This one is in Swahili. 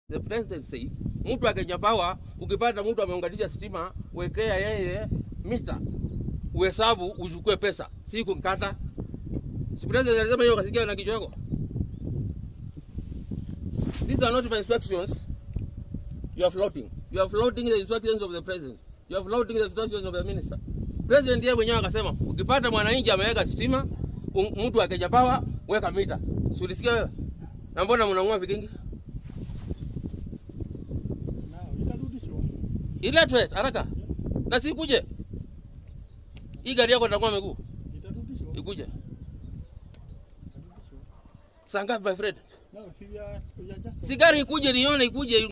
The president said, mtu akenya power, ukipata mtu ameunganisha stima, wekea yeye mita, uhesabu uchukue pesa, si kumkata. Si president alisema hiyo, kasikia na kichwa yako. These are not my instructions. You are floating. You are floating the instructions of the president. You are floating the instructions of the minister. President yeye mwenyewe akasema, ukipata mwananchi ameweka stima, un- mtu akenya power, weka mita. Si ulisikia wewe? Na mbona mnang'oa vikingi? Nao itarudishwa. Iletwe haraka. Na sikuje. Hii gari yako itakuwa miguu. Itarudishwa. Ikuje. Itarudishwa. Saa ngapi my friend? Nao si ya ya just Si gari ikuje nione ikuje